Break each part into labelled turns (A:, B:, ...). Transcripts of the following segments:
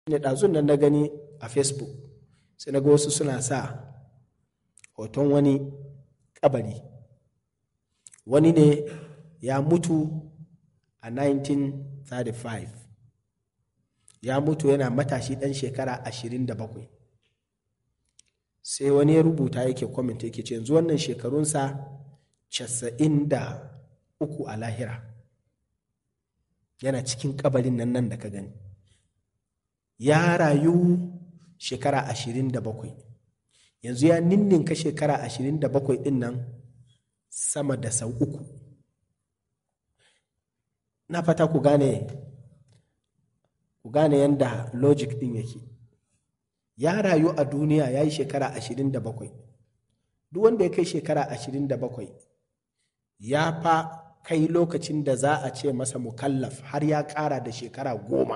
A: ne ɗazun nan na gani a facebook sai na ga wasu suna sa hoton wani kabari wani ne ya mutu a 1935 ya mutu yana matashi ɗan shekara 27 sai wani ya rubuta yake kwamenta yake ce yanzu wannan shekarunsa 93 a lahira yana cikin kabarin nan nan da ka gani ya rayu shekara 27 yanzu ya ninninka shekara 27 din nan sama da sau uku na fata ku gane ku gane yadda logic din yake ya rayu a duniya ya yi shekara 27 duk wanda ya kai shekara 27 ya fa kai lokacin da za a ce masa mukallaf har ya ƙara da shekara goma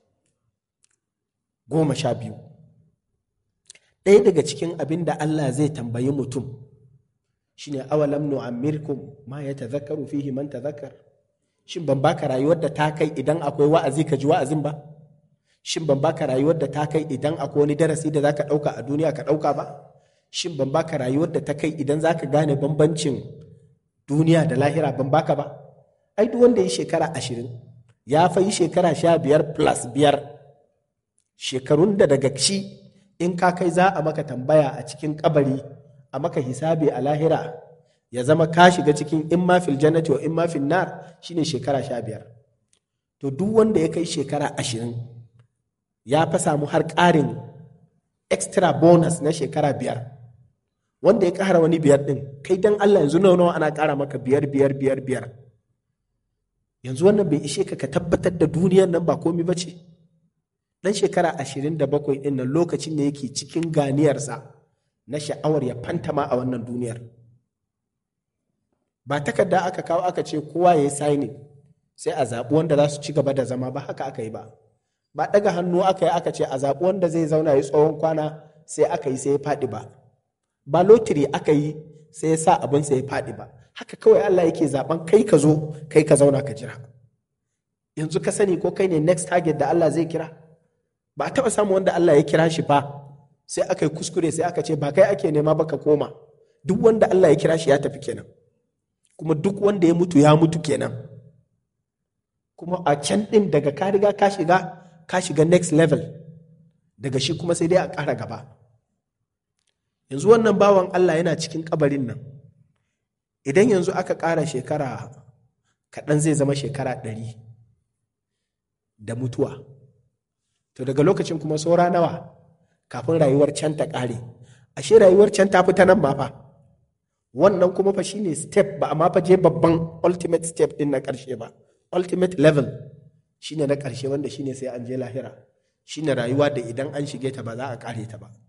A: goma sha biyu ɗaya daga cikin abin da Allah zai tambayi mutum shine awalam nu'ammirkum ma ya tazakkaru fihi man tazakkar shin ban baka rayuwar da ta kai idan akwai wa'azi ka ji wa'azin ba shin ban baka rayuwar da ta kai idan akwai wani darasi da zaka ɗauka a duniya ka ɗauka ba shin ban baka rayuwar da ta kai idan zaka gane bambancin duniya da lahira ban baka ba ai duk wanda ya shekara ashirin ya fa yi shekara sha biyar plus biyar shekarun da daga shi in ka kai za a maka tambaya a cikin kabari a maka hisabi a lahira ya zama ka shiga cikin in ma fil jannati wa in ma fil nar shine shekara sha biyar to duk wanda ya kai shekara ashirin ya fa samu har ƙarin extra bonus na shekara biyar wanda ya ƙara wani biyar ɗin kai dan Allah yanzu nawa nawa ana ƙara maka biyar biyar biyar biyar yanzu wannan bai ishe ka ka tabbatar da duniyar nan ba komi ba ce dan shekara ashirin da bakwai ɗin nan lokacin da yake cikin ganiyarsa na sha'awar ya fantama a wannan duniyar ba takarda aka kawo aka ce kowa ya yi signing sai a zaɓi wanda za su ci gaba da zama ba haka aka yi ba ba ɗaga hannu aka yi aka ce a zaɓi wanda zai zauna ya tsawon kwana sai aka yi sai ya faɗi ba ba lotiri aka yi sai ya sa abin sai ya faɗi ba haka kawai Allah yake zaɓen kai ka zo kai ka zauna ka jira yanzu ka sani ko kai ne next target da Allah zai kira ba a taɓa samu wanda Allah ya kira shi fa sai aka yi kuskure sai aka ce ba kai ake nema ba ka koma duk wanda Allah ya kira shi ya tafi kenan kuma duk wanda ya mutu ya mutu kenan kuma a can ɗin daga ka riga ka shiga ka shiga next level daga shi kuma sai dai a ƙara gaba yanzu wannan bawan Allah yana cikin kabarin nan idan yanzu aka ƙara shekara kaɗan zai zama shekara ɗari da mutuwa to daga lokacin kuma saura nawa kafin rayuwar can ta ƙare ashe rayuwar can ta fita nan ma fa wannan kuma fa shine step ba amma fa je babban ultimate step din na ƙarshe ba ultimate level shine na ƙarshe wanda shine sai an je lahira shine rayuwa da idan an shige ta ba za a ƙare ta ba